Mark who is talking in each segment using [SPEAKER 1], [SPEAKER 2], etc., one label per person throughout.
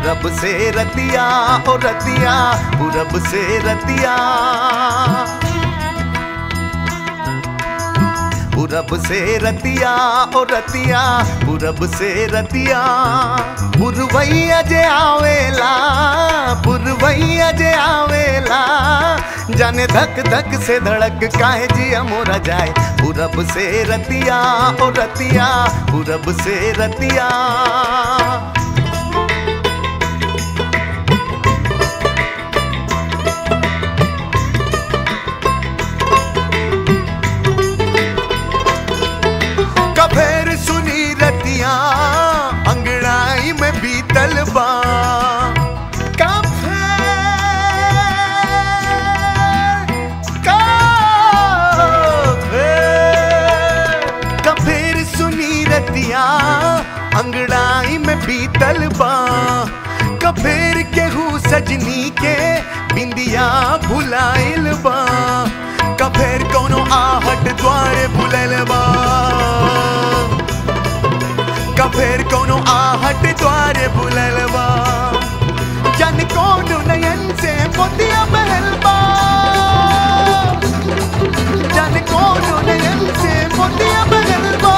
[SPEAKER 1] पूरब से रतिया ओ रतिया पूरब से रतिया पूरब से रतिया ओ रतिया पूरब से रतिया पुरवैया जे आवेला पुरवैया जे आवेला जाने धक धक से धड़क काहे जिया मोरा जाए पूरब से रतिया ओ रतिया पूरब से रतिया कफेर सुनी रतिया अंगड़ाई में बीतल बा कफेर कफेर सुनी रतिया अंगड़ाई में बीतल बा कफेर केहू सजनी के बिंदिया भुलाइल बा कफेर कोनो आहट द्वारे भुलल बा कफेर कोनो आहट द्वारे भुलल बा जन कोनो नयन से मोतिया महल बा जन कोनो नयन से मोतिया महल बा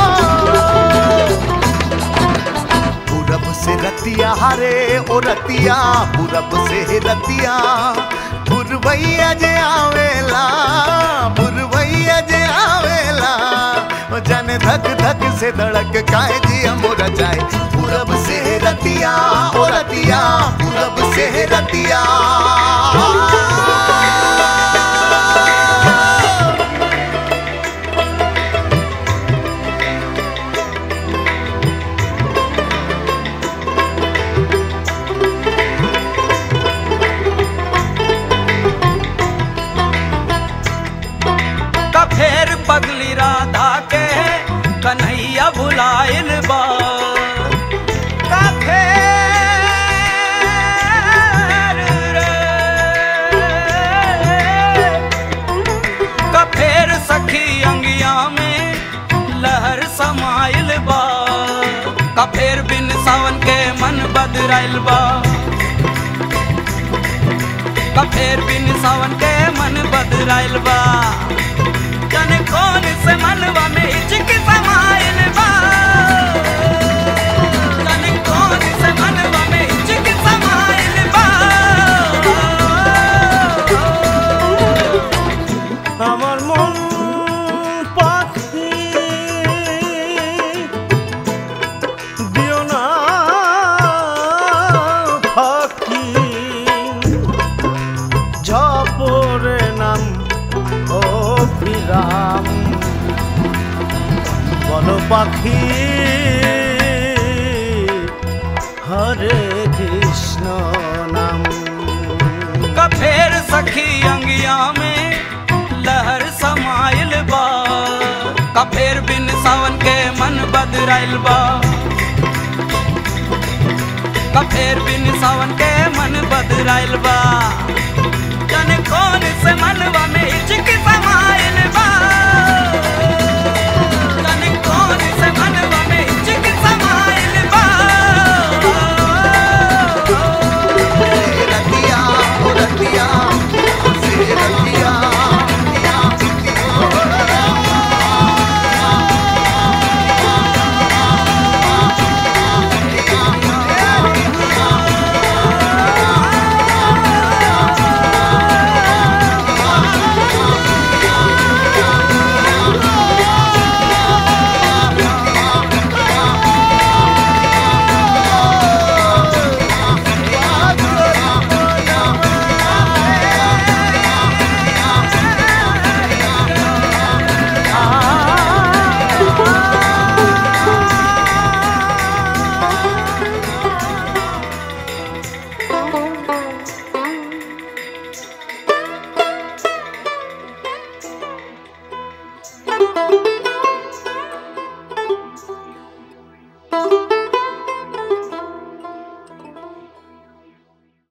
[SPEAKER 1] पूरब से रतिया हरे ओ रतिया पूरब से रतिया पुरवैया जे आवेला पुरवैया जे आवेला ओ जाने धक धक से धड़क काहे जिया मोरा जाए पूरब से रतिया ओ रतिया पूरब से रतिया
[SPEAKER 2] कफेर पगली राधा के कन्हैया भुलाइल बा कफेर रे कफेर सखी अंगिया में लहर समाइल बा कफेर बिन सावन के मन बदराइल बा कफेर बिन सावन के मन बदराइल बा जाने कौन से मनवा में हिचक समाइल बा जाने कौन से मनवा में हिचक समाइल बा
[SPEAKER 3] আমার মন পাখি দিও না ফাঁকি ঝপরে নাম ও বিরাম বলো পাখি হরে কৃষ্ণ নাম
[SPEAKER 2] कफेर सखी अंगिया में लहर समाइल बा कफेर बिन सावन के मन बदराइल बा कफेर बिन सावन के मन बदराइल बा जाने कौन से मनवा